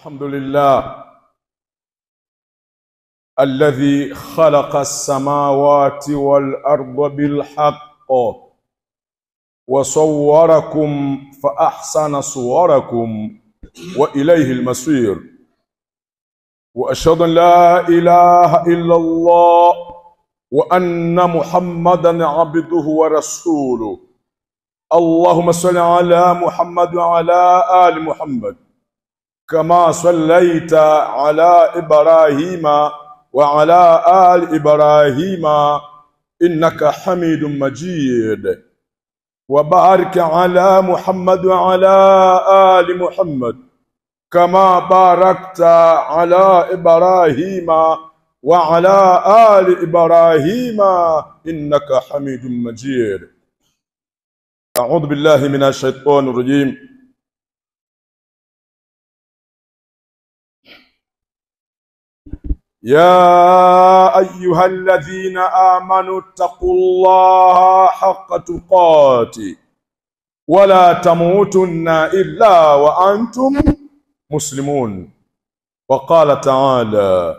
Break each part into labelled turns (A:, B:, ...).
A: الحمد لله الذي خلق السماوات والأرض بالحق وصوركم فأحسن صوركم وإليه المصير وأشهد أن لا إله إلا الله وأن محمدا عبده ورسوله اللهم صل على محمد وعلى آل محمد كما صليت على إبراهيم وعلى آل إبراهيم إنك حميد مجيد وبارك على محمد وعلى آل محمد كما باركت على إبراهيم وعلى آل إبراهيم إنك حميد مجيد أعوذ بالله من الشيطان الرجيم يا أيها الذين آمنوا اتقوا الله حق تقاته ولا تموتن إلا وأنتم مسلمون وقال تعالى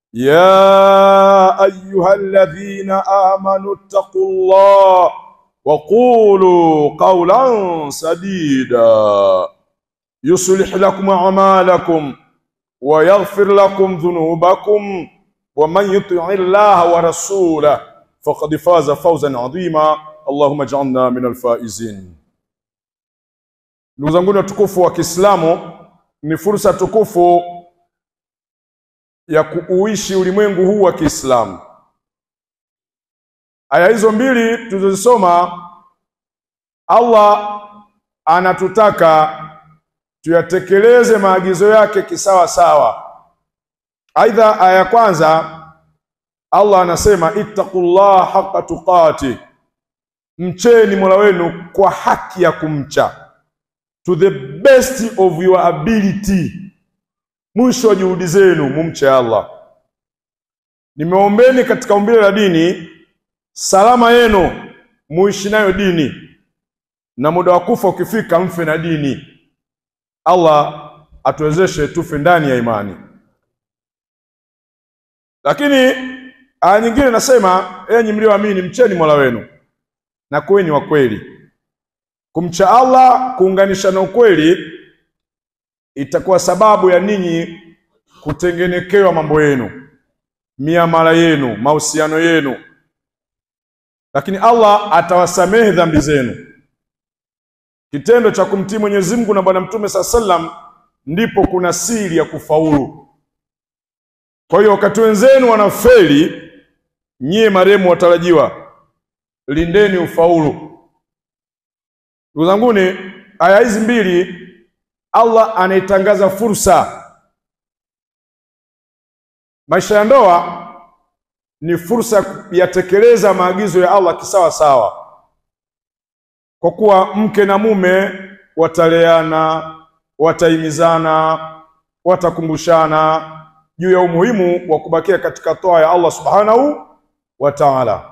A: يا أيها الذين آمنوا اتقوا الله وقولوا قولا سديدا يصلح لكم أعمالكم ويغفر لكم ذنوبكم ومن يطع الله ورسوله فقد فاز فوزا عظيما اللهم اجعلنا من الفائزين ndugu zangu watukufu wa Kiislamu ni fursa tukufu ya kuuishi ulimwengu huu wa Kiislamu aya hizo mbili tulizosoma Allah anatutaka tuyatekeleze maagizo yake kisawa sawa. Aidha, aya ya kwanza Allah anasema ittaqullah haqqa tuqati, mcheni Mola wenu kwa haki ya kumcha, to the best of your ability, mwisho wa juhudi zenu mumche Allah. Nimeombeni katika umbile la dini salama yenu, muishi nayo dini, na muda wa kufa ukifika, mfe na dini. Allah atuwezeshe tufe ndani ya imani. Lakini aya nyingine nasema, enyi mlioamini, mcheni Mola wenu na kuweni wa kweli. Kumcha Allah kuunganisha na ukweli itakuwa sababu ya ninyi kutengenekewa mambo yenu, miamala yenu, mahusiano yenu, lakini Allah atawasamehe dhambi zenu. Kitendo cha kumtii Mwenyezi Mungu na Bwana Mtume saa sallam ndipo kuna siri ya kufaulu. Kwa hiyo wakati wenzenu wanafeli, nyie marehemu watarajiwa, lindeni ufaulu. Ndugu zanguni, aya hizi mbili Allah anaitangaza fursa. Maisha ya ndoa ni fursa ya kuyatekeleza maagizo ya Allah kisawa sawa kwa kuwa mke na mume wataleana, watahimizana, watakumbushana juu ya umuhimu wa kubakia katika toa ya Allah subhanahu wa ta'ala.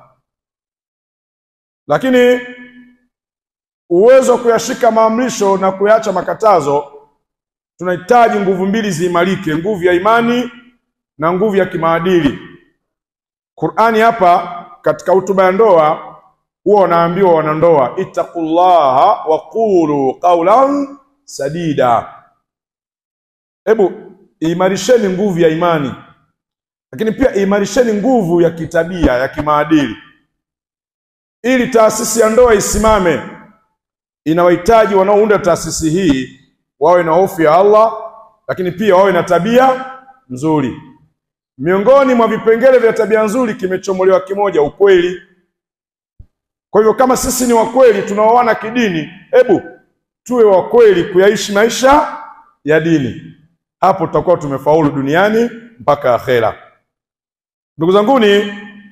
A: Lakini uwezo wa kuyashika maamrisho na kuyacha makatazo, tunahitaji nguvu mbili ziimarike, nguvu ya imani na nguvu ya kimaadili. Qur'ani hapa katika hutuba ya ndoa huwa wanaambiwa wanandoa, ittaqullaha wa qulu qawlan sadida. Hebu imarisheni nguvu ya imani, lakini pia imarisheni nguvu ya kitabia ya kimaadili, ili taasisi ya ndoa isimame. Inawahitaji wanaounda taasisi hii wawe na hofu ya Allah, lakini pia wawe na tabia nzuri. Miongoni mwa vipengele vya tabia nzuri kimechomolewa kimoja, ukweli. Kwa hivyo kama sisi ni wakweli tunaoana kidini, hebu tuwe wakweli kuyaishi maisha ya dini. Hapo tutakuwa tumefaulu duniani mpaka akhera. Ndugu zanguni,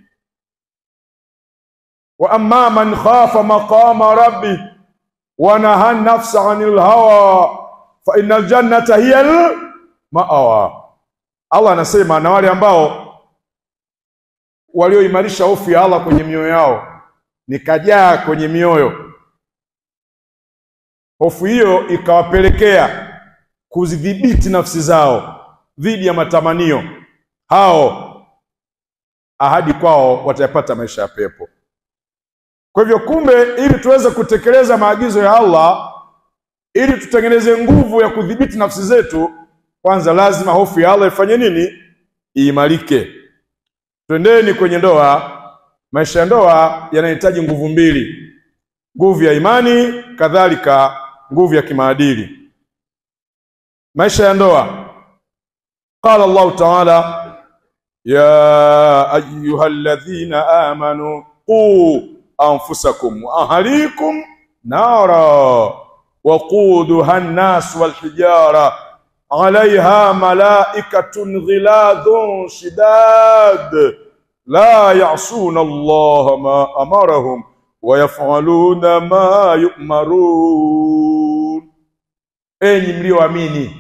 A: wa amma man khafa maqama rabbi wa naha nafsa anil hawa fa innal jannata hiya al ma'awa. Allah anasema na wale ambao walioimarisha hofu ya Allah kwenye mioyo yao nikajaa kwenye mioyo, hofu hiyo ikawapelekea kuzidhibiti nafsi zao dhidi ya matamanio, hao ahadi kwao watayapata maisha ya pepo. Kwa hivyo, kumbe, ili tuweze kutekeleza maagizo ya Allah, ili tutengeneze nguvu ya kudhibiti nafsi zetu, kwanza lazima hofu ya Allah ifanye nini? Iimarike. Twendeni kwenye ndoa. Maisha ya ndoa yanahitaji nguvu mbili, nguvu ya imani, kadhalika nguvu ya kimaadili. Maisha ya ndoa, qala Allahu taala ya ayuha alladhina amanu quu anfusakum wa ahlikum nara waquduha nnas walhijara alaiha malaikatun ghiladhun shidad la yasuna allaha ma amarahum wa yafaluna ma yumarun, enyi mlioamini,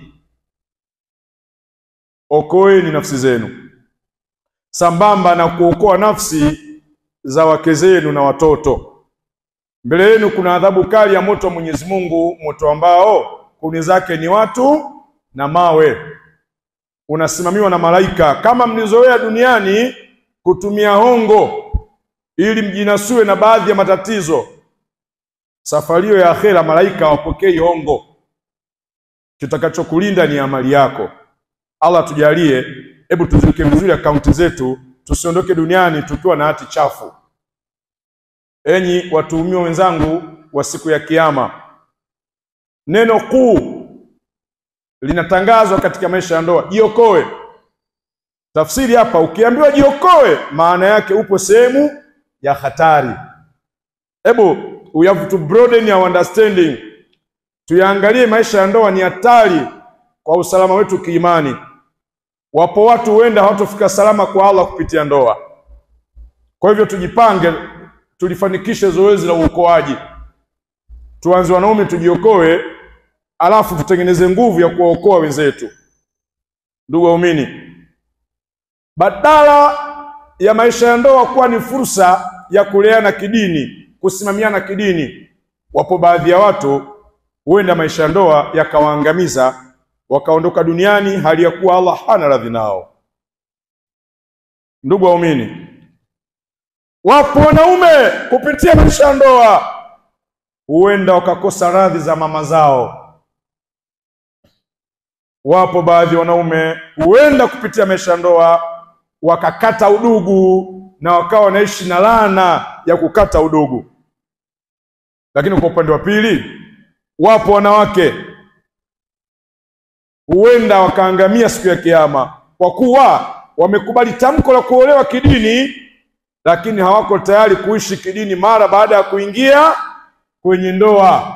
A: okoeni nafsi zenu sambamba na kuokoa nafsi za wake zenu na watoto. Mbele yenu kuna adhabu kali ya moto wa Mwenyezi Mungu, moto ambao kuni zake ni watu na mawe, unasimamiwa na malaika. Kama mlizoea duniani kutumia hongo ili mjinasue na baadhi ya matatizo, safari hiyo ya akhera malaika hawapokei hongo. Kitakachokulinda ni amali yako. Allah tujalie, hebu tuziweke vizuri akaunti zetu, tusiondoke duniani tukiwa na hati chafu. Enyi watuhumiwa wenzangu wa siku ya Kiyama, neno kuu linatangazwa katika maisha ya ndoa, jiokoe. Tafsiri hapa, ukiambiwa jiokoe, maana yake upo sehemu ya hatari. Hebu we have to broaden our understanding, tuyaangalie maisha ya ndoa ni hatari kwa usalama wetu kiimani. Wapo watu huenda hawatofika salama kwa Allah kupitia ndoa. Kwa hivyo tujipange, tulifanikishe zoezi la uokoaji. Tuanze wanaume, tujiokoe, alafu tutengeneze nguvu ya kuwaokoa wenzetu. Ndugu waumini, badala ya maisha ya ndoa kuwa ni fursa ya kuleana kidini, kusimamiana kidini, wapo baadhi ya watu huenda maisha ya ndoa yakawaangamiza wakaondoka duniani hali ya kuwa Allah hana radhi nao. Ndugu waumini, wapo wanaume kupitia maisha ya ndoa huenda wakakosa radhi za mama zao. Wapo baadhi ya wanaume huenda kupitia maisha ya ndoa wakakata udugu na wakawa wanaishi na laana ya kukata udugu. Lakini kwa upande wa pili, wapo wanawake huenda wakaangamia siku ya Kiyama kwa kuwa wamekubali tamko la kuolewa kidini, lakini hawako tayari kuishi kidini mara baada ya kuingia kwenye ndoa.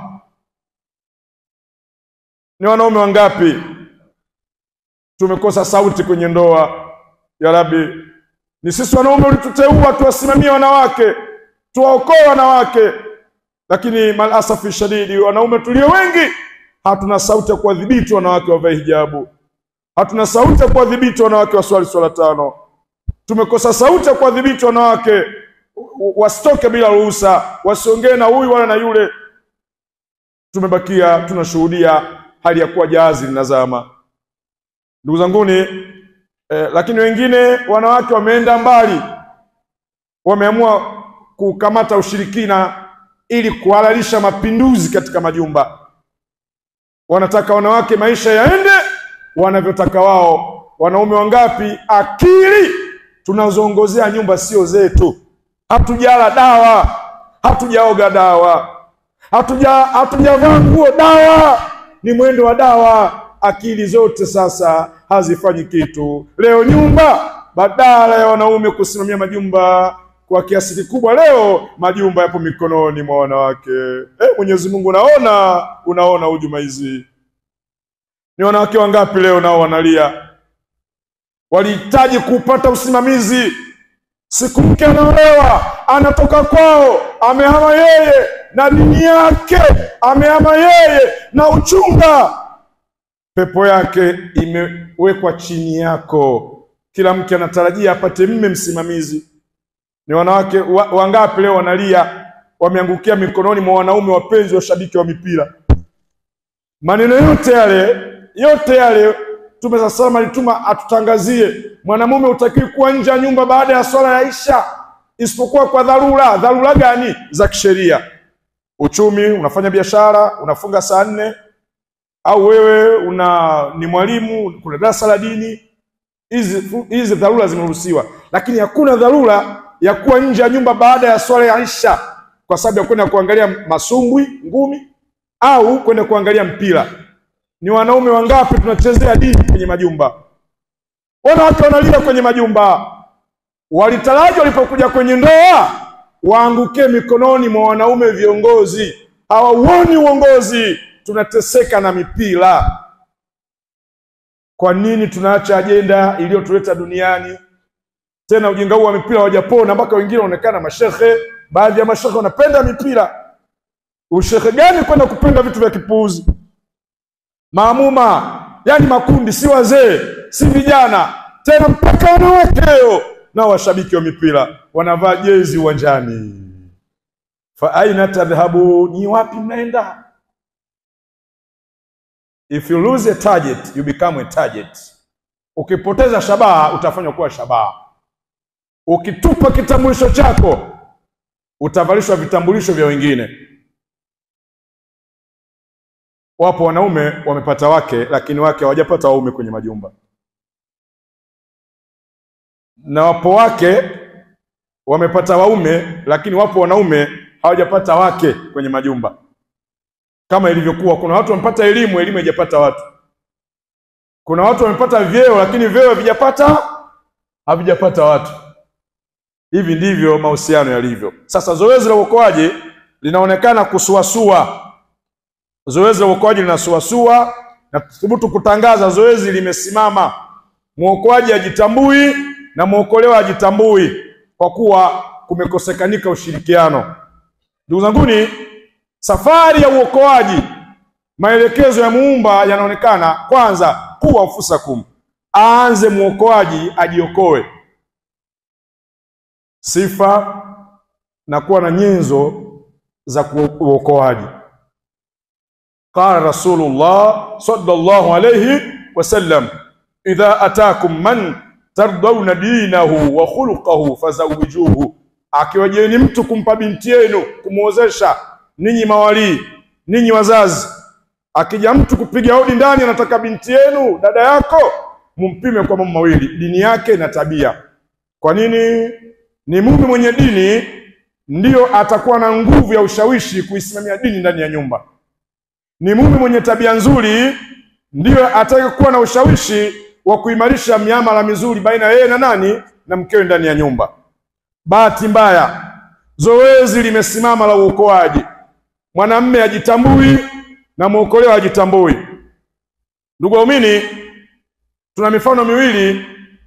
A: Ni wanaume wangapi tumekosa sauti kwenye ndoa? Ya Rabbi, ni sisi wanaume ulituteua tuwasimamie wanawake, tuwaokoe wanawake, lakini malasafi shadidi, wanaume tulio wengi hatuna sauti ya kuwadhibiti wanawake wavae hijabu, hatuna sauti ya kuwadhibiti wanawake waswali swala tano. Tumekosa sauti ya kuwadhibiti wanawake wasitoke bila ruhusa, wasiongee na huyu wala na yule. Tumebakia tunashuhudia hali ya kuwa jahazi linazama. Ndugu zanguni, eh, lakini wengine wanawake wameenda mbali, wameamua kukamata ushirikina ili kuhalalisha mapinduzi katika majumba wanataka wanawake maisha yaende wanavyotaka wao. Wanaume wangapi akili tunazoongozea nyumba sio zetu? Hatujala dawa, hatujaoga dawa, hatuja hatujavaa nguo dawa, ni mwendo wa dawa. Akili zote sasa hazifanyi kitu. Leo nyumba, badala ya wanaume kusimamia majumba kwa kiasi kikubwa, leo majumba yapo mikononi mwa wanawake. Eh, Mwenyezi Mungu unaona, unaona hujuma hizi. Ni wanawake wangapi leo nao wanalia, walihitaji kupata usimamizi. Siku mke anaolewa, anatoka kwao, amehama yeye na dini yake, amehama yeye na uchunga, pepo yake imewekwa chini yako. Kila mke anatarajia apate mme msimamizi. Ni wanawake wa, wangapi leo wanalia, wameangukia mikononi mwa wanaume wapenzi, washabiki wa mipira. Maneno yote yale yote yale Mtume saa salam alituma atutangazie, mwanamume utakiwi kuwa nje ya nyumba baada ya swala ya Isha isipokuwa kwa dharura. Dharura gani? Za kisheria, uchumi, unafanya biashara, unafunga saa nne, au wewe una ni mwalimu, kuna darasa la dini. Hizi hizi dharura zimeruhusiwa, lakini hakuna dharura ya kuwa nje ya nyumba baada ya swala ya Isha kwa sababu ya kwenda kuangalia masumbwi, ngumi au kwenda kuangalia mpira. Ni wanaume wangapi tunachezea dini kwenye majumba? Wanawake wanalia kwenye majumba. Walitaraji walipokuja kwenye ndoa waangukie mikononi mwa wanaume viongozi, hawauoni uongozi. Tunateseka na mipira. Kwa nini tunaacha ajenda iliyotuleta duniani? Tena ujinga huu wa mipira hawajapona, mpaka wengine wanaonekana mashehe. Baadhi ya mashehe wanapenda mipira. Ushehe gani kwenda kupenda vitu vya kipuuzi? Maamuma yani makundi, si wazee si vijana tena, mpaka wanawake leo nao washabiki wa mipira wanavaa jezi uwanjani. Fa aina tadhhabu, ni wapi mnaenda? If you lose a target you become a target. Ukipoteza shabaha utafanywa kuwa shabaha. Ukitupa kitambulisho chako utavalishwa vitambulisho vya wengine. Wapo wanaume wamepata wake, lakini wake hawajapata waume kwenye majumba, na wapo wake wamepata waume, lakini wapo wanaume hawajapata wake kwenye majumba. Kama ilivyokuwa, kuna watu wamepata elimu, elimu haijapata watu. Kuna watu wamepata vyeo, lakini vyeo havijapata havijapata watu. Hivi ndivyo mahusiano yalivyo. Sasa zoezi la uokoaji linaonekana kusuasua zoezi la uokoaji linasuasua na thubutu kutangaza zoezi limesimama. Mwokoaji hajitambui na mwokolewa hajitambui kwa kuwa kumekosekanika ushirikiano. Ndugu zanguni, safari ya uokoaji, maelekezo ya Muumba yanaonekana kwanza, kuwa ufusakum, aanze mwokoaji ajiokoe, sifa na kuwa na nyenzo za uokoaji. Qala Rasulullah sallallahu alayhi wasallam, idha atakum man tardawna dinahu wa khuluquhu fazawijuhu, akiwajeni mtu kumpa binti yenu kumwozesha, ninyi mawalii, ninyi wazazi. Akija mtu kupiga hodi ndani, anataka binti yenu, dada yako, mumpime kwa mambo mawili, dini yake na tabia. Kwa nini? Ni mume mwenye dini ndiyo atakuwa na nguvu ya ushawishi kuisimamia dini ndani ya nyumba ni mume mwenye tabia nzuri ndiyo atakayekuwa na ushawishi wa kuimarisha miamala mizuri baina ya yeye na nani na mkewe ndani ya nyumba. Bahati mbaya, zoezi limesimama la uokoaji, mwanamme hajitambui na mwokolewa hajitambui. Ndugu waumini, tuna mifano miwili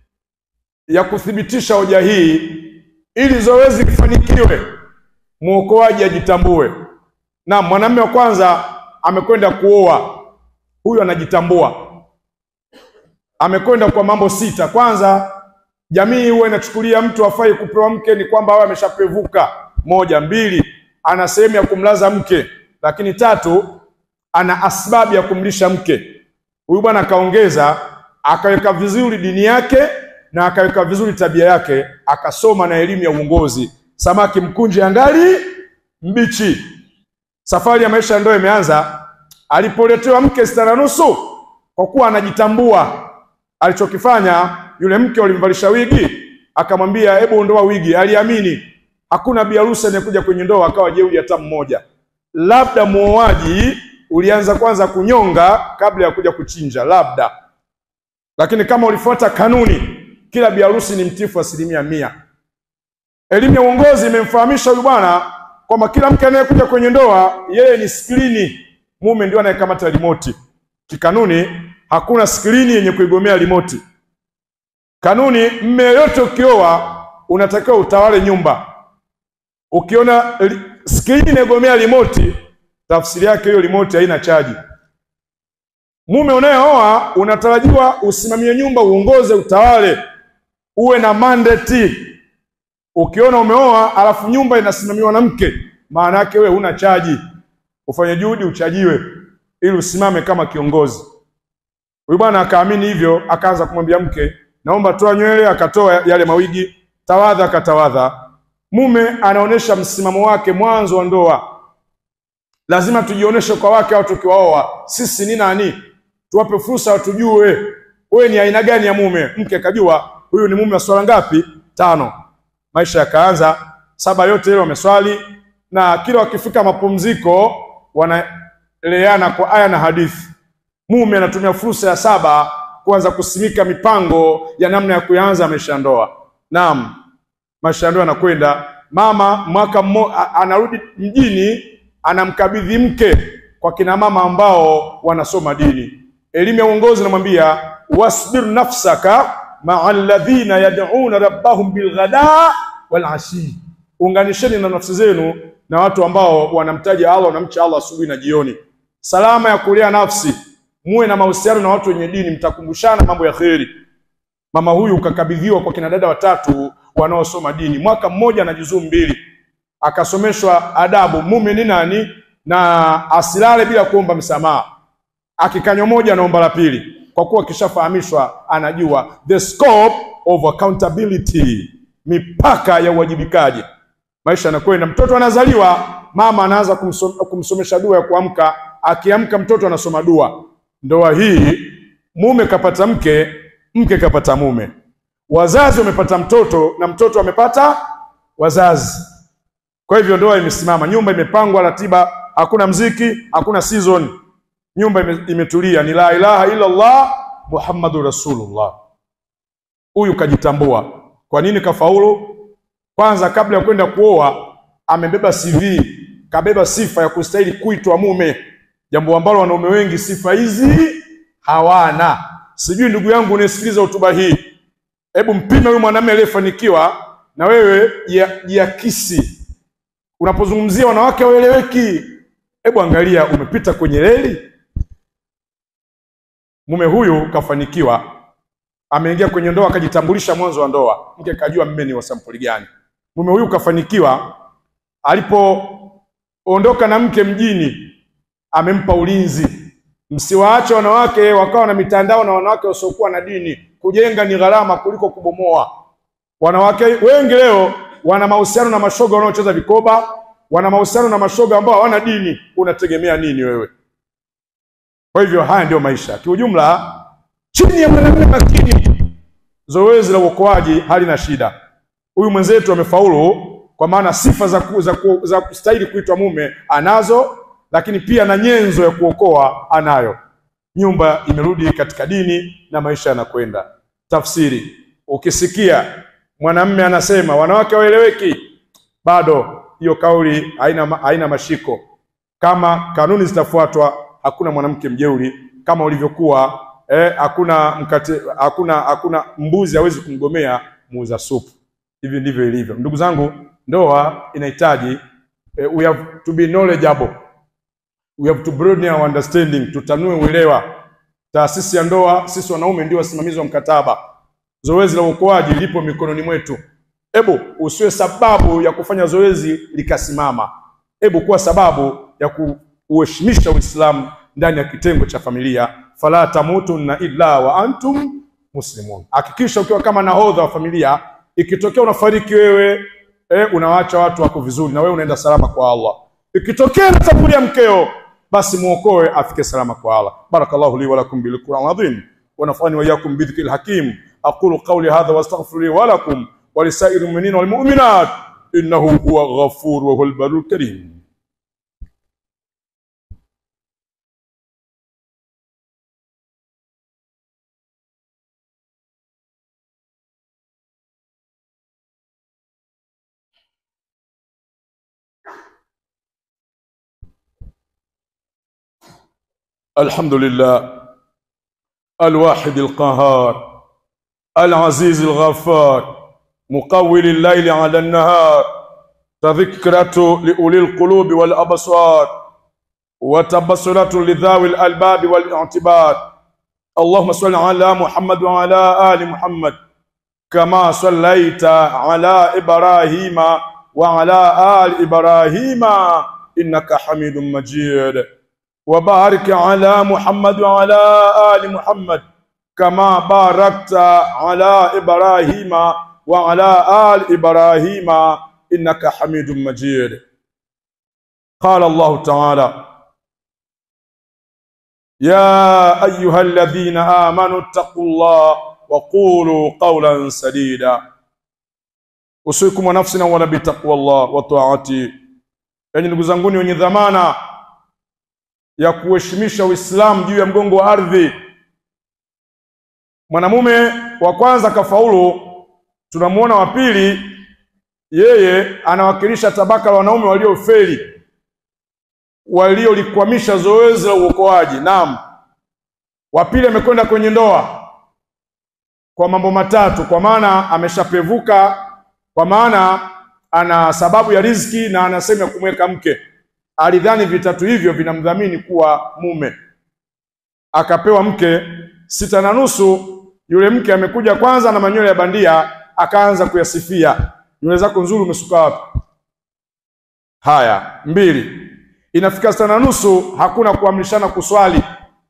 A: ya kuthibitisha hoja hii. Ili zoezi lifanikiwe, mwokoaji ajitambue. Na mwanamme wa kwanza amekwenda kuoa, huyu anajitambua, amekwenda kwa mambo sita. Kwanza, jamii huwa inachukulia mtu afai kupewa mke ni kwamba awe ameshapevuka. Moja, mbili, ana sehemu ya kumlaza mke, lakini tatu, ana asbabu ya kumlisha mke. Huyu bwana akaongeza, akaweka vizuri dini yake na akaweka vizuri tabia yake, akasoma na elimu ya uongozi. Samaki mkunje angali mbichi. Safari ya maisha ya ndoa imeanza alipoletewa mke sita na nusu. Kwa kuwa anajitambua, alichokifanya yule mke walimvalisha wigi, akamwambia hebu ondoa wigi. Aliamini hakuna biharusi anayekuja kwenye ndoa akawa jeuri hata mmoja, labda muoaji ulianza kwanza kunyonga kabla ya kuja kuchinja, labda. Lakini kama ulifuata kanuni, kila biharusi ni mtifu asilimia mia. Elimu ya uongozi imemfahamisha huyu bwana kwamba kila mke anayekuja kwenye ndoa yeye ni skrini, mume ndio anayekamata rimoti. Kikanuni hakuna skrini yenye kuigomea rimoti. Kanuni, mme yoyote ukioa unatakiwa utawale nyumba. Ukiona skrini inagomea rimoti, tafsiri yake hiyo rimoti haina chaji. Mume unayeoa unatarajiwa usimamie nyumba, uongoze, utawale, uwe na mandate Ukiona umeoa alafu nyumba inasimamiwa na mke, maana yake wewe huna chaji. Ufanye juhudi uchajiwe, ili usimame kama kiongozi. Huyu bwana akaamini hivyo, akaanza kumwambia mke, naomba toa nywele. Akatoa yale mawigi, tawadha, akatawadha. Mume anaonyesha msimamo wake mwanzo wa ndoa. Lazima tujionyeshe kwa wake au tukiwaoa sisi ni nani, tuwape fursa watujue wewe ni aina gani ya mume. Mke akajua huyu ni mume wa swala ngapi? Tano. Maisha yakaanza, saba yote ile wameswali, na kila wakifika mapumziko wanaleana kwa aya na hadithi. Mume anatumia fursa ya saba kuanza kusimika mipango ya namna ya kuanza maisha ya ndoa. Naam, maisha ya ndoa yanakwenda. Mama mwaka mmoja anarudi mjini, anamkabidhi mke kwa kina mama ambao wanasoma dini. Elimu ya uongozi namwambia wasbir nafsaka maa alladhina yad'una rabbahum bilghada wal ashi, unganisheni na nafsi zenu na watu ambao wanamtaja Allah, wanamcha Allah asubuhi na jioni. Salama ya kulea nafsi, muwe na mahusiano na watu wenye dini, mtakumbushana mambo ya kheri. Mama huyu ukakabidhiwa kwa kina dada watatu wanaosoma dini, mwaka mmoja na juzuu mbili, akasomeshwa adabu, mume ni nani, na asilale bila kuomba msamaha. Akikanywa moja anaomba la pili, kwa kuwa akishafahamishwa anajua the scope of accountability, mipaka ya uwajibikaji. Maisha yanakwenda, mtoto anazaliwa, mama anaanza kumsom, kumsomesha dua ya kuamka. Akiamka mtoto anasoma dua. Ndoa hii mume kapata mke, mke kapata mume, wazazi wamepata mtoto na mtoto amepata wazazi. Kwa hivyo ndoa imesimama, nyumba imepangwa, ratiba, hakuna mziki, hakuna season, nyumba ime, imetulia, ni la ilaha illa Allah Muhammadur Rasulullah. Huyu kajitambua. Kwa nini kafaulu? Kwanza, kabla ya kwenda kuoa, amebeba CV, kabeba sifa ya kustahili kuitwa mume, jambo ambalo wanaume wengi sifa hizi hawana. Sijui ndugu yangu unayesikiliza hotuba hii, hebu mpime huyu mwanamume aliyefanikiwa na wewe jiakisi. Unapozungumzia wanawake waeleweki, hebu angalia umepita kwenye reli. Mume huyu kafanikiwa, ameingia kwenye ndoa, akajitambulisha mwanzo wa ndoa, mke kajua mume ni wa sampuli gani. Mume huyu kafanikiwa, alipoondoka na mke mjini, amempa ulinzi. Msiwaache wanawake wakawa na mitandao na wanawake wasiokuwa na dini. Kujenga ni gharama kuliko kubomoa. Wanawake wengi leo wana mahusiano na mashoga wanaocheza vikoba, wana mahusiano na mashoga ambao hawana dini. Unategemea nini wewe? Kwa hivyo haya ndiyo maisha kiujumla. Chini ya mwanamume makini, zoezi la uokoaji halina shida. Huyu mwenzetu amefaulu, kwa maana sifa za, ku, za, ku, za kustahili kuitwa mume anazo, lakini pia na nyenzo ya kuokoa anayo. Nyumba imerudi katika dini na maisha yanakwenda. Tafsiri, ukisikia mwanamume anasema wanawake waeleweki, bado hiyo kauli haina, haina mashiko. Kama kanuni zitafuatwa, hakuna mwanamke mjeuri kama ulivyokuwa eh, hakuna mkate, hakuna hakuna mbuzi hawezi kumgomea muuza supu. Hivi ndivyo ilivyo, ndugu zangu. Ndoa inahitaji eh, we have to be knowledgeable, we have to broaden our understanding, tutanue uelewa. Taasisi ya ndoa, sisi wanaume ndio wasimamizi wa mkataba. Zoezi la uokoaji lipo mikononi mwetu. Hebu usiwe sababu ya kufanya zoezi likasimama. Hebu kuwa sababu ya kuheshimisha Uislamu ndani ya kitengo cha familia. Fala tamutunna illa wa antum muslimun. Hakikisha ukiwa kama nahodha wa familia, ikitokea unafariki wewe eh, unawaacha watu wako vizuri na wewe unaenda salama kwa Allah. Ikitokea natangulia mkeo, basi muokoe afike salama kwa Allah. Barakallahu li wa lakum bil Qur'an adhim wa nafani wa iyyakum bi dhikril hakim. aqulu qawli hadha wa astaghfiru li wa lakum wa lisairil mu'minina wal mu'minat innahu huwa ghafur wa huwal barul karim. الحمد لله الواحد القهار العزيز الغفار مقول الليل على النهار تذكرة لأولي القلوب والأبصار وتبصرة لذوي الألباب والاعتبار اللهم صل على محمد وعلى آل محمد كما صليت على إبراهيم وعلى آل إبراهيم إنك حميد مجيد وبارك على محمد وعلى آل محمد kama barakta ala ibrahima wa ala ali ibrahima innaka hamidun majid qala allah ta'ala ya ayuha alladhina amanu ittaqullah wa qulu qawlan sadida usikum wa nafsina wala bitaqwallah wa ta'ati enyi ndugu zanguni wenye dhamana ya kuheshimisha Uislamu juu ya mgongo wa ardhi. Mwanamume wa kwanza kafaulu, tunamuona wa pili, yeye anawakilisha tabaka la wanaume waliofeli, waliolikwamisha zoezi la uokoaji. Naam, wa pili amekwenda kwenye ndoa kwa mambo matatu, kwa maana ameshapevuka, kwa maana ana sababu ya riziki na ana sehemu ya kumweka mke alidhani vitatu hivyo vinamdhamini kuwa mume, akapewa mke sita na nusu. Yule mke amekuja kwanza na manywele ya bandia, akaanza kuyasifia, nywele zako nzuri, umesuka wapi? Haya, mbili. Inafika sita na nusu, hakuna kuamrishana kuswali,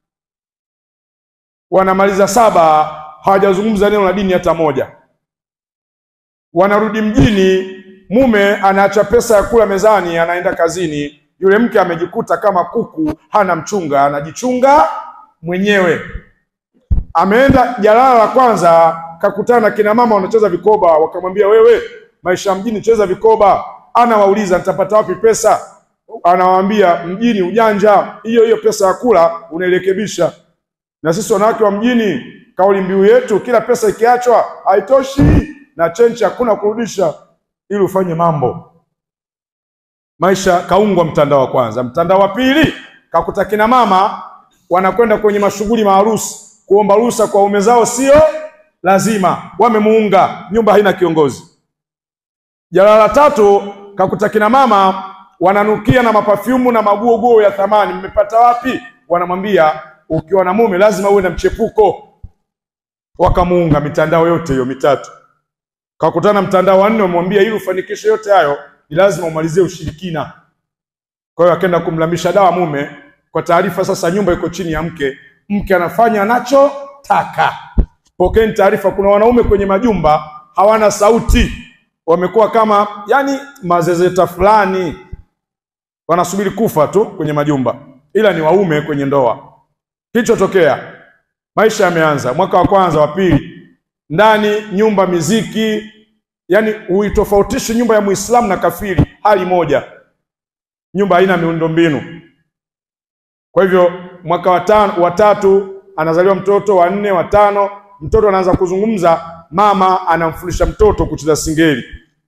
A: wanamaliza saba, hawajazungumza neno la dini hata moja. Wanarudi mjini, mume anaacha pesa ya kula mezani, anaenda kazini yule mke amejikuta kama kuku hana mchunga, anajichunga mwenyewe. Ameenda jalala la kwanza, kakutana na kina mama wanacheza vikoba, wakamwambia wewe, maisha mjini, cheza vikoba. Anawauliza nitapata wapi pesa? Anawaambia mjini ujanja, hiyo hiyo pesa ya kula unairekebisha. Na sisi wanawake wa mjini, kauli mbiu yetu, kila pesa ikiachwa haitoshi na chenchi hakuna kurudisha, ili ufanye mambo maisha kaungwa mtandao wa kwanza. Mtandao wa pili kakuta kina mama wanakwenda kwenye mashughuli maharusi kuomba ruhusa kwa ume zao, sio lazima, wamemuunga, nyumba haina kiongozi. Jalala la tatu kakuta kina mama wananukia na mapafyumu na maguoguo ya thamani. Mmepata wapi? Wanamwambia ukiwa na mume lazima uwe na mchepuko. Wakamuunga. Mitandao yote hiyo mitatu. Kakutana mtandao wa nne, wamwambia ili ufanikishe yote hayo ni lazima umalizie ushirikina. Kwa hiyo akaenda kumlamisha dawa mume, kwa taarifa sasa nyumba iko chini ya mke, mke anafanya anachotaka. Pokeeni taarifa, kuna wanaume kwenye majumba hawana sauti, wamekuwa kama yani mazezeta fulani, wanasubiri kufa tu kwenye majumba, ila ni waume kwenye ndoa. Kilichotokea, maisha yameanza, mwaka wa kwanza, wa pili, ndani nyumba miziki Yaani huitofautishi nyumba ya Muislamu na kafiri, hali moja. Nyumba haina miundombinu. Kwa hivyo mwaka wa tano, wa tatu anazaliwa mtoto, wa nne, wa tano, mtoto anaanza kuzungumza, mama anamfundisha mtoto kucheza singeli,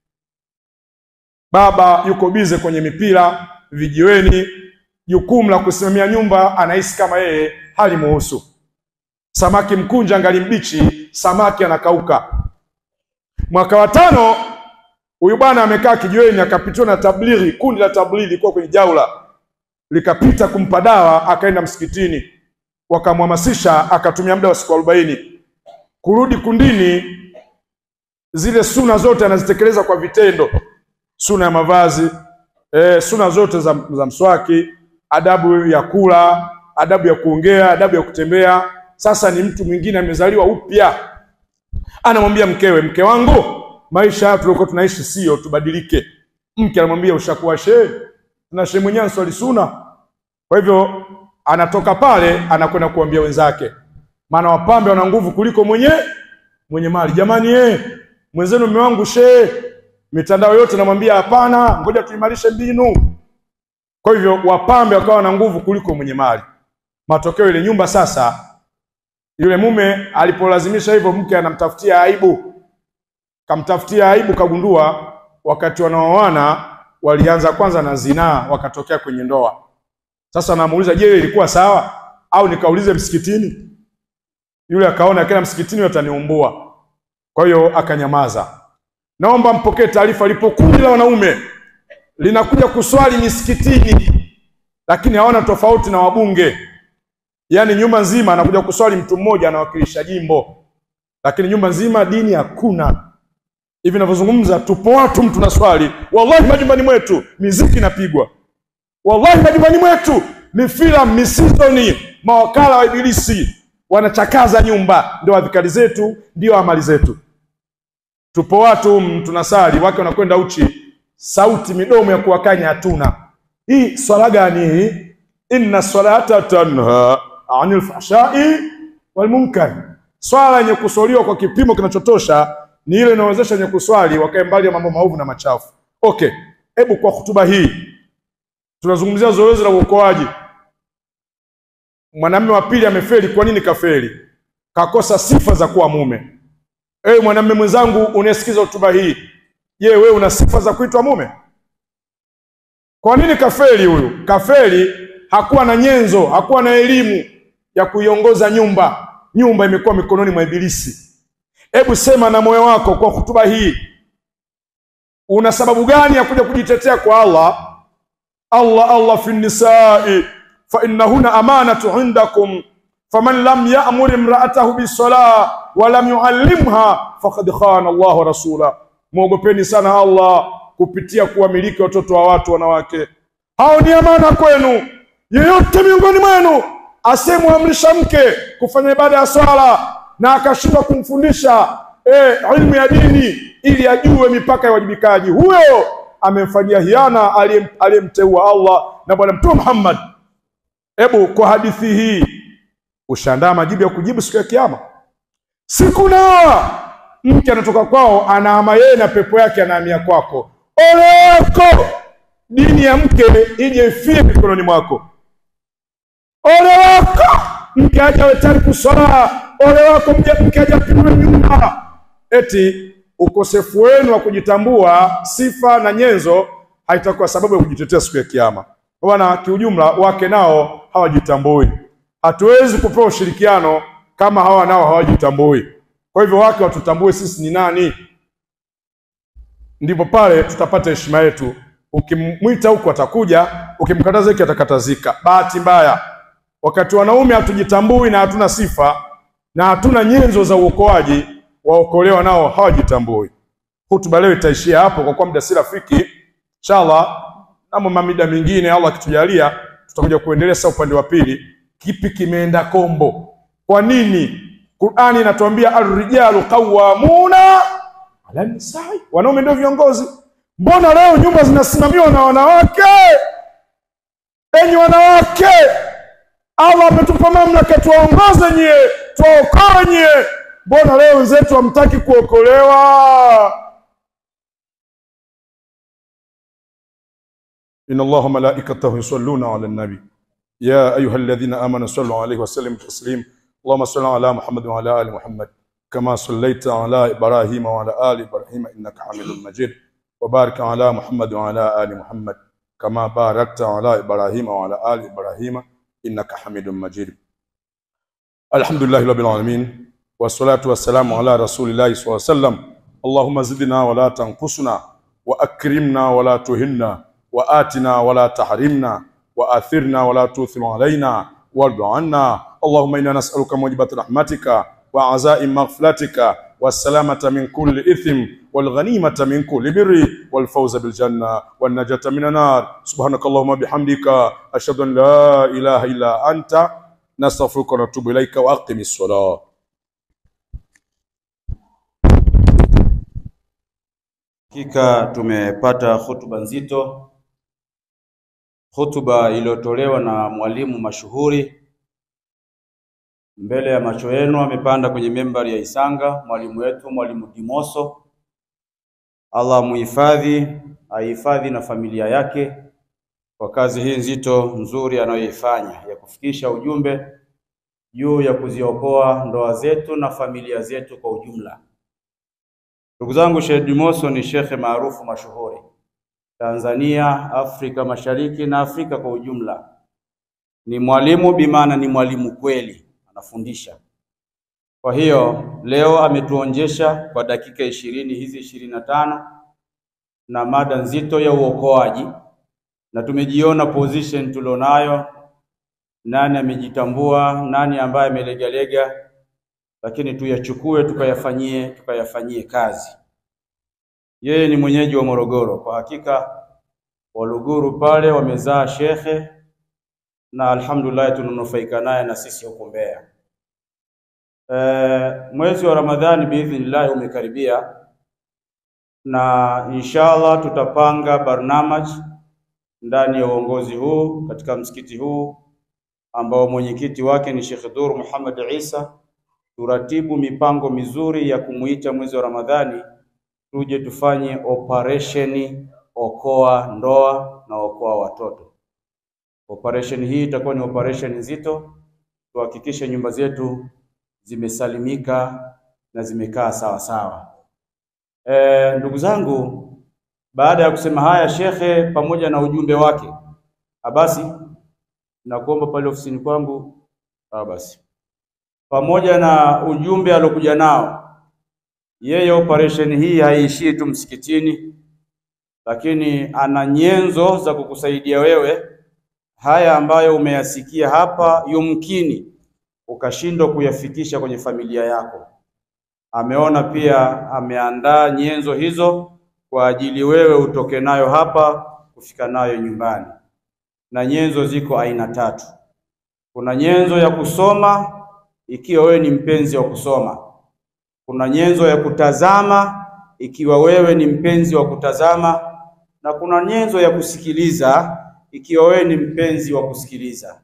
A: baba yuko bize kwenye mipira vijiweni, jukumu la kusimamia nyumba anahisi kama yeye hali muhusu. Samaki mkunja angali mbichi, samaki anakauka. Mwaka wa tano huyu bwana amekaa kijiweni, akapitiwa na tablighi. Kundi la tablighi lilikuwa kwenye jaula, likapita kumpa dawa, akaenda msikitini, wakamhamasisha, akatumia muda wa siku arobaini kurudi kundini. Zile suna zote anazitekeleza kwa vitendo, suna ya mavazi e, suna zote za, za mswaki, adabu ya kula, adabu ya kuongea, adabu ya kutembea. Sasa ni mtu mwingine amezaliwa upya anamwambia mkewe, mke wangu, maisha haya tuliokuwa tunaishi sio, tubadilike. Mke anamwambia ushakuwa shehe na shehe mwenyewe answali suna. Kwa hivyo anatoka pale anakwenda kuambia wenzake, maana wapambe wana nguvu kuliko mwenye mwenye mali. Jamani eh, mwenzenu mume wangu shehe, mitandao yote namwambia hapana, ngoja tuimarishe mbinu. Kwa hivyo wapambe wakawa na nguvu kuliko mwenye mali. Matokeo ile nyumba sasa yule mume alipolazimisha hivyo, mke anamtafutia aibu, kamtafutia aibu, kagundua wakati wanaoana walianza kwanza na zinaa, wakatokea kwenye ndoa. Sasa anamuuliza, je, ilikuwa sawa au nikaulize msikitini? Yule akaona kila msikitini wataniumbua, kwa hiyo akanyamaza. Naomba mpokee taarifa, lipo kundi la wanaume linakuja kuswali misikitini, lakini hawana tofauti na wabunge Yaani nyumba nzima anakuja kuswali mtu mmoja anawakilisha jimbo, lakini nyumba nzima dini hakuna. Hivi ninavyozungumza, tupo watu mtu na swali, wallahi majumbani mwetu miziki inapigwa, wallahi majumbani mwetu ni filamu misizoni, mawakala wa Ibilisi, wanachakaza nyumba. Ndio adhikari zetu, ndio amali zetu. Tupo watu mm, tunasali, wake wanakwenda uchi, sauti midomo ya kuwakanya hatuna. Hii swala gani hii? Inna salata tanha anil fahshai wal munkar. Swala yenye kuswaliwa kwa kipimo kinachotosha ni ile inayowezesha wenye kuswali wakae mbali ya mambo maovu na machafu. Okay, hebu kwa hutuba hii tunazungumzia zoezi la uokoaji. Mwanamume wa pili amefeli. Kwa nini kafeli? Kakosa sifa za kuwa mume. Ewe mwanamume mwenzangu unayesikiza hotuba hii, je, wewe una sifa za kuitwa mume? Kwa nini kafeli huyu? Kafeli, hakuwa na nyenzo, hakuwa na elimu ya kuiongoza nyumba. Nyumba imekuwa mikononi mwa Ibilisi. Hebu sema na moyo wako kwa hotuba hii, una sababu gani ya kuja kujitetea kwa Allah? Allah Allah fi nisai fa innahunna amanatu indakum faman lam ya'mur imra'atahu bisalah wa lam yu'allimha faqad khana Allah wa rasula. Mwogopeni sana Allah kupitia kuwamiliki watoto wa watu wanawake. Hao ni amana kwenu. Yeyote miongoni mwenu asemwamrisha mke kufanya ibada ya swala na akashindwa kumfundisha eh, ilmu ya dini ili ajue mipaka ya wajibikaji, huyo amemfanyia hiana aliyem- aliyemteua Allah na Bwana Mtume Muhammad. Hebu kwa hadithi hii ushaandaa majibu ya kujibu siku ya Kiyama. Siku na mke anatoka kwao, anaama yeye na pepo yake anahamia kwako. Ole wako dini ya mke ije ifie mikononi mwako. Ole wako mke aje awe tayari kuswala. Ole wako mke mke aje apimwe nyumba. Eti ukosefu wenu wa kujitambua sifa na nyenzo haitakuwa sababu ya kujitetea siku ya Kiyama. Kwa maana kiujumla, wake nao hawajitambui. Hatuwezi kupewa ushirikiano kama hawa nao hawajitambui. Kwa hivyo wake watutambue sisi ni nani, ndipo pale tutapata heshima yetu. Ukimwita huku atakuja, ukimkataza hiki atakatazika. Bahati mbaya, wakati wanaume hatujitambui na hatuna sifa na hatuna nyenzo za uokoaji, waokolewa nao hawajitambui. Hutuba leo itaishia hapo kwa kuwa muda si rafiki. Inshallah, na mamida mingine Allah akitujalia, tutakuja kuendelea sasa upande wa pili. Kipi kimeenda kombo? Kwa nini Qur'ani inatuambia arrijalu qawwamuna ala nisai, wanaume ndio viongozi? Mbona leo nyumba zinasimamiwa na wanawake? Enyi wanawake, Allah ametupa mamlaka tuwaongoze nyie, tuwaokoe nyie. Mbona leo wenzetu hamtaki kuokolewa? inna Allaha malaikatahu yusalluna ala nabi ya ayuha alladhina amanu sallu alayhi wa sallimu taslim Allahumma salli ala Muhammad wa ala ali Muhammad kama sallaita ala Ibrahim wa ala ali Ibrahim innaka Hamidum Majid wa barik ala Muhammad wa ala ali Muhammad kama barakta ala Ibrahim wa ala ali Ibrahim innaka Hamidum Majid Alhamdulillahi rabbil alamin wassalatu wassalamu ala rasulillahi sallallahu alayhi wasallam Allahumma zidna wa la tanqusna wa akrimna wa la tuhinna wa atina wa la tahrimna wa athirna wa la tuthir alaina wardu anna Allahumma inna nas'aluka mujibat rahmatika wa azaim maghfiratika والسلامة من كل إثم والغنيمة من كل بر والفوز بالجنة والنجاة من النار سبحانك اللهم بحمدك أشهد أن لا إله إلا أنت نستغفرك ونتوب إليك وأقم الصلاة
B: Hakika tumepata hotuba nzito, hotuba iliyotolewa na mwalimu mashuhuri. Mbele ya macho yenu amepanda kwenye membari ya Isanga mwalimu wetu, mwalimu Dimoso. Allah muhifadhi, ahifadhi na familia yake kwa kazi hii nzito nzuri anayoifanya ya kufikisha ujumbe juu ya kuziokoa ndoa zetu na familia zetu kwa ujumla. Ndugu zangu, Sheikh Dimoso ni shekhe maarufu mashuhuri Tanzania, Afrika Mashariki na Afrika kwa ujumla. Ni mwalimu bimaana, ni mwalimu kweli, anafundisha. Kwa hiyo leo ametuonjesha kwa dakika ishirini hizi ishirini na tano na mada nzito ya uokoaji, na tumejiona position tulionayo, nani amejitambua, nani ambaye amelegalega lakini tuyachukue tukayafanyie tukayafanyie kazi. Yeye ni mwenyeji wa Morogoro. Kwa hakika Waluguru pale wamezaa shekhe, na alhamdulillah tunanufaika naye na sisi huko Mbeya. E, mwezi wa Ramadhani biidhnillahi umekaribia na inshallah tutapanga barnamaj ndani ya uongozi huu katika msikiti huu ambao mwenyekiti wake ni Sheikh Dhur Muhammad Isa, turatibu mipango mizuri ya kumuita mwezi wa Ramadhani tuje tufanye operesheni okoa ndoa na okoa watoto. Operation hii itakuwa ni operation nzito, tuhakikishe nyumba zetu zimesalimika na zimekaa sawa sawa. E, ndugu zangu, baada ya kusema haya, shekhe pamoja na ujumbe wake, abasi nakuomba pale ofisini kwangu, abasi pamoja na ujumbe alokuja nao yeye, operation hii haiishii tu msikitini, lakini ana nyenzo za kukusaidia wewe haya ambayo umeyasikia hapa, yumkini ukashindwa kuyafikisha kwenye familia yako. Ameona pia ameandaa nyenzo hizo kwa ajili wewe utoke nayo hapa kufika nayo nyumbani, na nyenzo ziko aina tatu. Kuna nyenzo ya kusoma, ikiwa wewe ni mpenzi wa kusoma. Kuna nyenzo ya kutazama, ikiwa wewe ni mpenzi wa kutazama, na kuna nyenzo ya kusikiliza, ikiwa wewe ni mpenzi wa kusikiliza.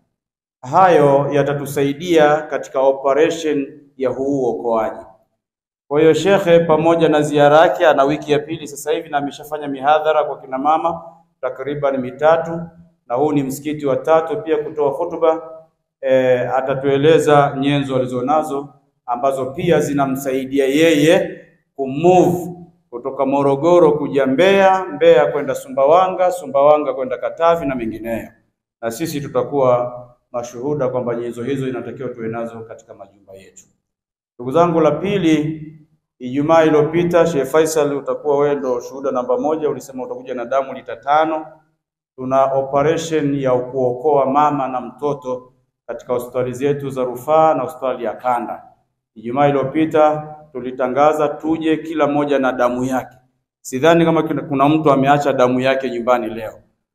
B: Hayo yatatusaidia katika operation ya huu uokoaji. Kwa hiyo shekhe, pamoja na ziara yake, ana wiki ya pili sasa hivi na ameshafanya mihadhara kwa kina mama takriban mitatu, na huu ni msikiti wa tatu pia kutoa hotuba. E, atatueleza nyenzo alizonazo ambazo pia zinamsaidia yeye kumove kutoka Morogoro kuja Mbeya, Mbeya kwenda Sumbawanga, Sumbawanga kwenda Katavi na mengineyo, na sisi tutakuwa mashuhuda kwamba nyenzo hizo inatakiwa tuwe nazo katika majumba yetu. Ndugu zangu, la pili, Ijumaa iliyopita Sheikh Faisal, utakuwa wewe ndo shuhuda namba moja, ulisema utakuja na damu lita tano. Tuna operation ya kuokoa mama na mtoto katika hospitali zetu za rufaa na hospitali ya kanda. Ijumaa iliyopita tulitangaza tuje kila mmoja na damu yake. Sidhani kama kuna mtu ameacha damu yake nyumbani leo.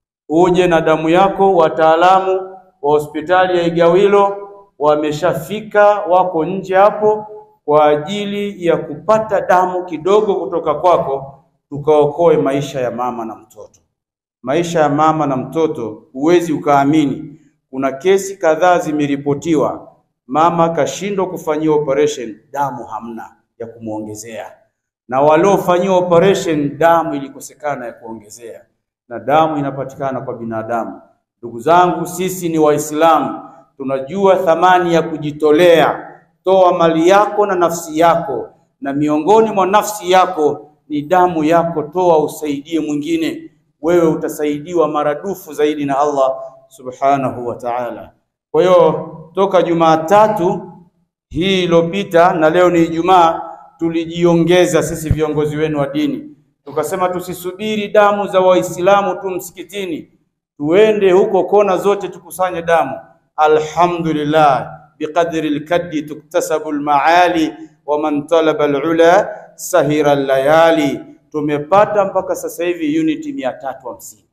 B: Uje na damu yako. Wataalamu wa hospitali ya Igawilo wameshafika, wako nje hapo kwa ajili ya kupata damu kidogo kutoka kwako, tukaokoe maisha ya mama na mtoto. Maisha ya mama na mtoto, huwezi ukaamini, kuna kesi kadhaa zimeripotiwa, mama kashindwa kufanyiwa operation, damu hamna ya kumwongezea, na waliofanyiwa operation damu ilikosekana ya kuongezea, na damu inapatikana kwa binadamu. Ndugu zangu, sisi ni Waislamu, tunajua thamani ya kujitolea. Toa mali yako na nafsi yako, na miongoni mwa nafsi yako ni damu yako. Toa usaidie mwingine, wewe utasaidiwa maradufu zaidi na Allah subhanahu wa ta'ala. Kwa hiyo toka Jumatatu hii iliyopita na leo ni Ijumaa, tulijiongeza sisi viongozi wenu wa dini, tukasema tusisubiri damu za Waislamu tu msikitini, tuende huko kona zote tukusanye damu. Alhamdulillah, biqadri lkaddi tuktasabu lmaali wa man talaba alula sahira layali. Tumepata mpaka sasa hivi uniti mia tatu hamsini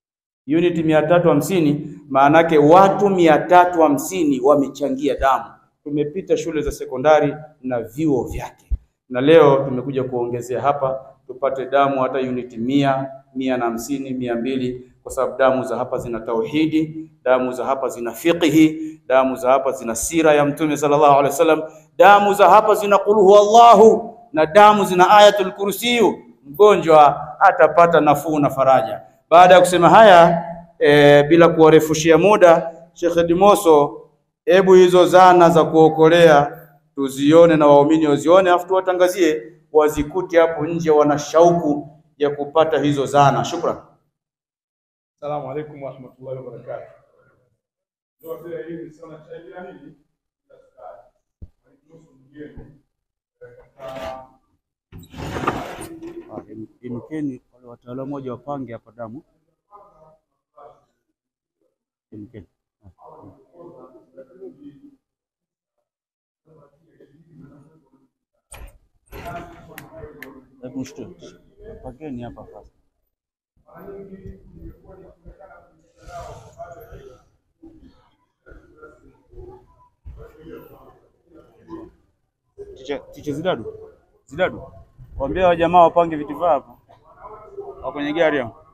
B: uniti mia tatu hamsini maanake watu mia tatu hamsini wamechangia damu. Tumepita shule za sekondari na vyuo vyake, na leo tumekuja kuongezea hapa tupate damu hata uniti mia mia na hamsini mia mbili kwa sababu damu za hapa zina tauhidi, damu za hapa zina fiqhi, damu za hapa zina sira ya Mtume sallallahu alaihi wasallam, damu za hapa zina qul huwallahu na damu zina ayatul kursiyu. Mgonjwa atapata nafuu na faraja. Baada ya kusema haya e, bila kuwarefushia muda, Sheikh Dimoso, hebu hizo zana za kuokolea tuzione na waumini wazione, afu tuwatangazie wazikute hapo nje, wana shauku ya kupata hizo zana. Shukran.
A: Assalamu alaikum warahmatullahi wabarakatuh. Ndio vile hivi sana cha hili
B: Imkeni wale wataalamu moja wapange hapa damu. Imkeni. Hebu mshtue. Pangeni hapa sasa. Ticha ticha Zidadu. Zidadu. Waambie wa jamaa wapange vitu vyao hapo. Wa kwenye gari hapo.